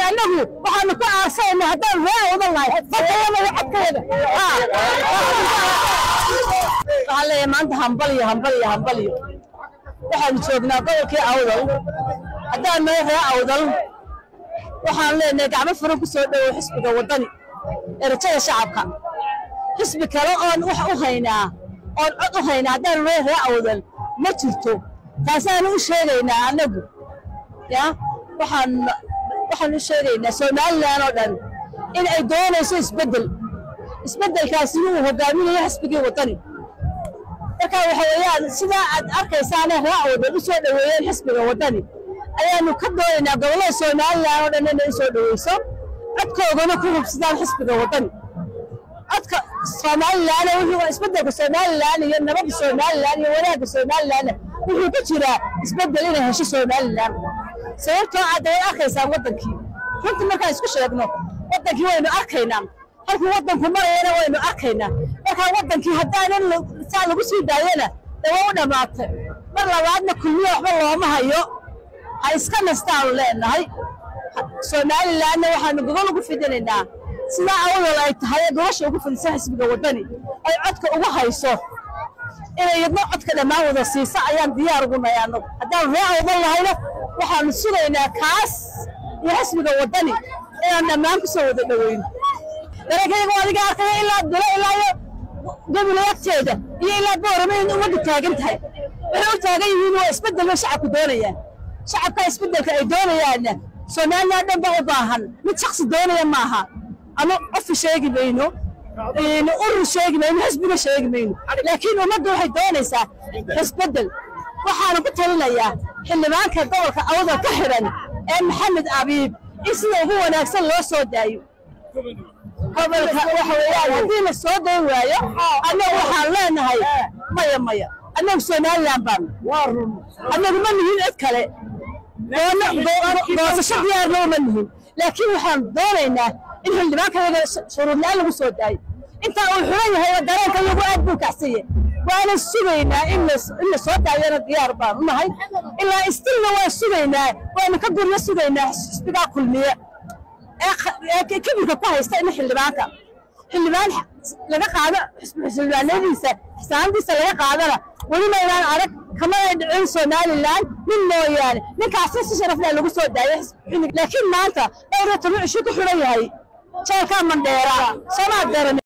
annagu waxaanu ka aarsayna haddaan ree wadan lahay fadayamaya codkeeda waxaan leeyahay maanta hambaliyo hambaliyo hambaliyo waxaanu joognaa gobolkii awdal haddaan nahay ree awdal waxaan leenahay gacmo furan ku soo dhowow xisbiga waddani ee rajada shacabka xisbi kale oon wax u haynaa oon cod u haynaa haddaan nahay ree awdal ma jirto taasaanu u sheegaynaa annagu ya waxaan waxaan u sheegaynaa somalilan oo dhan in ay doonayso isbeddel isbeddelkaasina uu hogaaminayo xisbigii waddani marka waxa weeyaan sidaa aad arkaysaane ree awdal u soo dhoweeyeen xisbiga waddani ayaanu ka doonaynaa gobollada somalilan oo dhan inay u soo dhoweyso codkoodana ku hubsadaan xisbiga waddani codka somalilan wuxuu isbeddelka somalilan iyo nabadda somalilan iyo wanaagga somalilan wuxuu ku jiraa isbeddel inay hesho somalilan sababtoo aad way arkaysaan waddankii runtii markaan isku sheegno waddankii waynu arkaynaa halkuu waddanku marayana waynu arkaynaa markaa waddankii haddaanan saa lagu sii daayana dawa u dhammaatay mar labaadna kulmiya waxba looma hayo ha iska nastaanu leenahay somalilanna waxaanu gogol ugu fidinaynaa sidaa awdal ay tahay ee gobasha ugu fidisa xisbiga waddani ay codka ugu hayso inay yadno codka dhammaan wada siisa ayaan diyaar ugu nahay annagu haddaan ree awdal lahayna waxaanu sugaynaa kaas iyo xisbiga waddani inaan dhammaan kusoo wada dhoweyno dareenkayga adiga arkaya ilaa dilo ilaa iyo gobol agteeda iyo ilaa boorama in ummaddu taagan tahay waxay u taagan yihiin waa isbeddel bay shacabku doonayaan shacabka isbeddelka ay doonayaanna somalilan dhan ba u baahan mid shaksi doonaya maaha ama qofi sheegi mayno urur sheegi mayno xisbiga sheegi mayno laakiin ummaddu waxay doonaysaa isbeddel waxaana ku talinayaa xildhibaanka gobolka awdal ka xidhan ee maxamed abiib in sida ugu wanaagsan loo soo daayo gobolka waxa weeyaan haddii la soo dayn waayo annagu waxaan leenahay maya maya annagu somalilan baanu annagu ma nihin cid kale goosasho diyaarna uma nihin laakiin waxaan doonaynaa in xildhibaankayaga shuruudlaan lagu soo daayo intaa uu xulan yahay dareenka iyagu aad buu kacsanya waana sugaynaa in la soo daayana diyaar baanu nahay ilaa istilna waan sugaynaa waanu ka guryo sugaynaa xisbigaa kulmiye ee kibirka ku haysta in xildhibaanka xildhibaan laga qaado xildhibaanadiisa xisaanadiisa laga qaadana weli maynaan arag kamana dhicin somalilan nin mooyaane ninkaasi si sharafleh lagu soo daayay laakiin maanta dhowr iyo toban cisho ku xidhan yahay jeelkaa mandheera soomaa daran